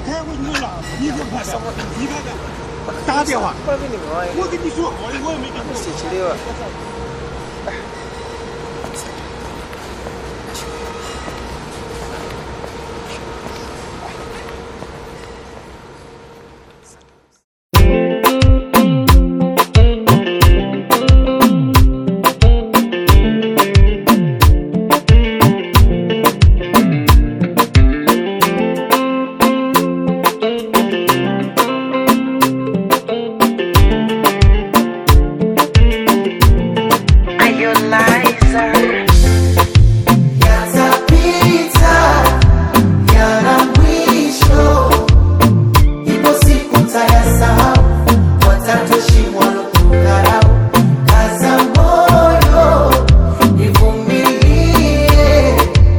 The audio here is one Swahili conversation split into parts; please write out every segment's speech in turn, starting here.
开会你就拉，你就看看，你看看，打电话， 不然给你忙一我跟你说好的，我也没跟你谢说。 谢的吧。 Are you liar? Yatapita yana mwisho, ipo siku tayasahau, watatoshimwa kudharau. Kaza moyo, ivumilie,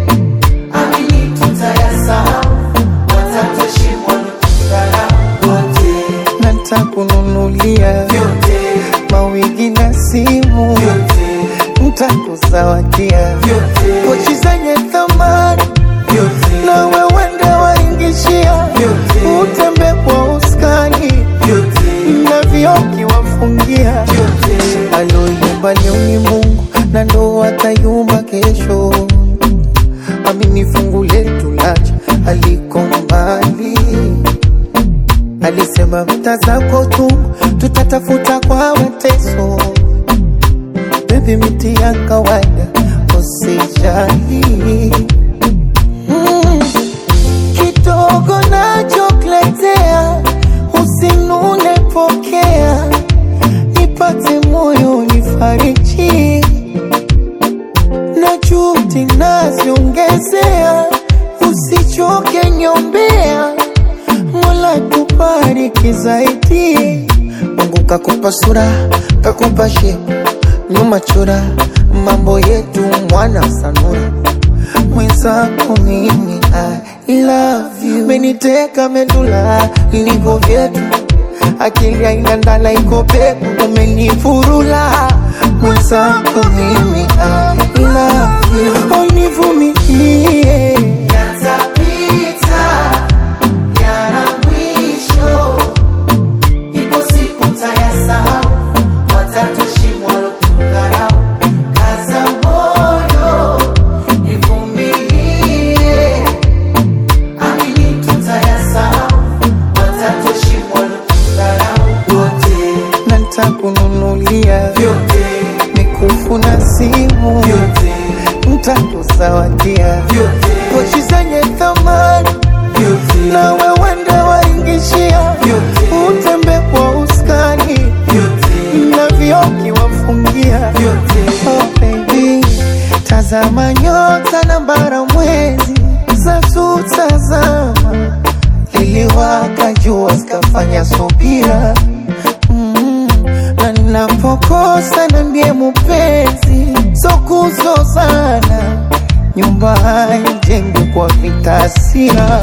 amini tutayasahau, watatoshimwa kudharau. Wote natakununulia vyote mawigi na simu, vyote ntakuzawadia vyote pochi zenye thamani, vyote na wewende waingishia, Vyote. utembe kwa uskani vyote na vioki wafungia. vyote Aloyumba leo ni Mungu na ndo atayumba kesho. Amini fungu letu lacha aliko mbali, alisema mta zako tu tutatafuta kwa mateso. Baby, miti ya kawaida usijali. Mm, kidogo nachokuletea usinune, pokea nipate moyo nifariji, na juhudi naziongezea, usichoke nyombea, Mola tubariki zaidi. Mungu kakupa sura, kakupa shepu, nyuma chora, mambo yetu mwana sanura mwenzako mimi I love you, meniteka medula ilivyo vyetu, akili haina ndala iko peku, umenifurula mwenzako mimi I love you, univumilie Yatapita yana mwisho, ipo siku tayasahau, watatoshimwa kudharau. Kaza moyo, ivumilie, amini tutayasahau, watatoshimwa kudharau. Wote na ntakununulia vyote mikufu na simu, vyote ntakuzawadia vyote pochi zenye thamani vyote na wewende waingishia, Vyote. utembe kwa uskani vyote na vioki wafungia. vyote Oh baby, tazama nyota na bara mwezi za tutazama, liliwaka jua zikafanya subira mm, na ninapokosa nambie mupenzi, so kuzozana, nyumba haijengwi kwa vita hasira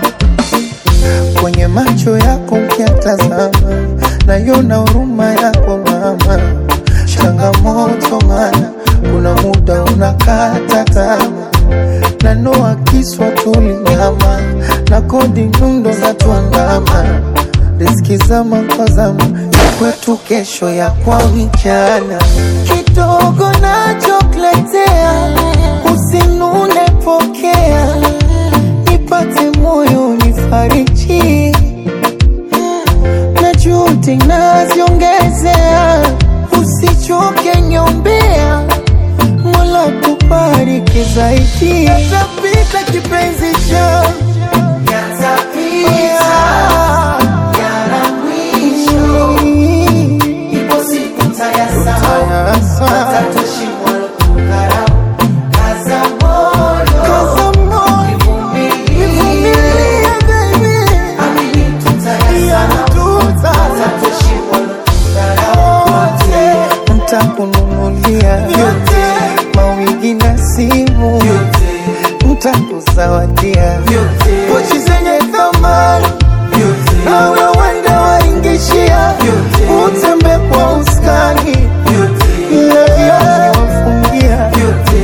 kwenye macho yako ukiatazama, naiona huruma yako mama. Changamoto mana kuna muda unakata tamaa, na noa kiswa tulinyama na kodi nyundo za tuandama, riski zama kwa zama ya kwetu, kesho ya kwa vijana. Kidogo nachokuletea usinune, pokea nipate moyo nifariji, na juhudi naziongezea, usichoke nyombea, Mola tubariki zaidi. Yatapita kipenzi changu yatapita yana mwisho Ipo siku tayasahau, watatoshimwa kudharau. Kaza moyo, Kaza moyo, ivumilie, nivumilie baby, amini tutayasahau, watatoshimwa kudharau. Wote, ntakununulia vyote, mawigi na simu, vyote, ntakuzawadia vyote, pochi zenye thamani vyote, nawe wende waingishia, Vyote. utembe kwa uskani vyote, na vyote wafungia vyote.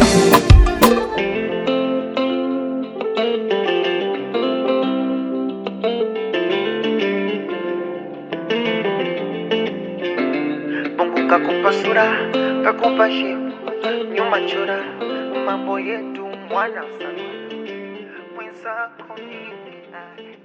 kakupa sura kakupa shepu nyuma chora mambo yetu mwana sana mwenzako mimi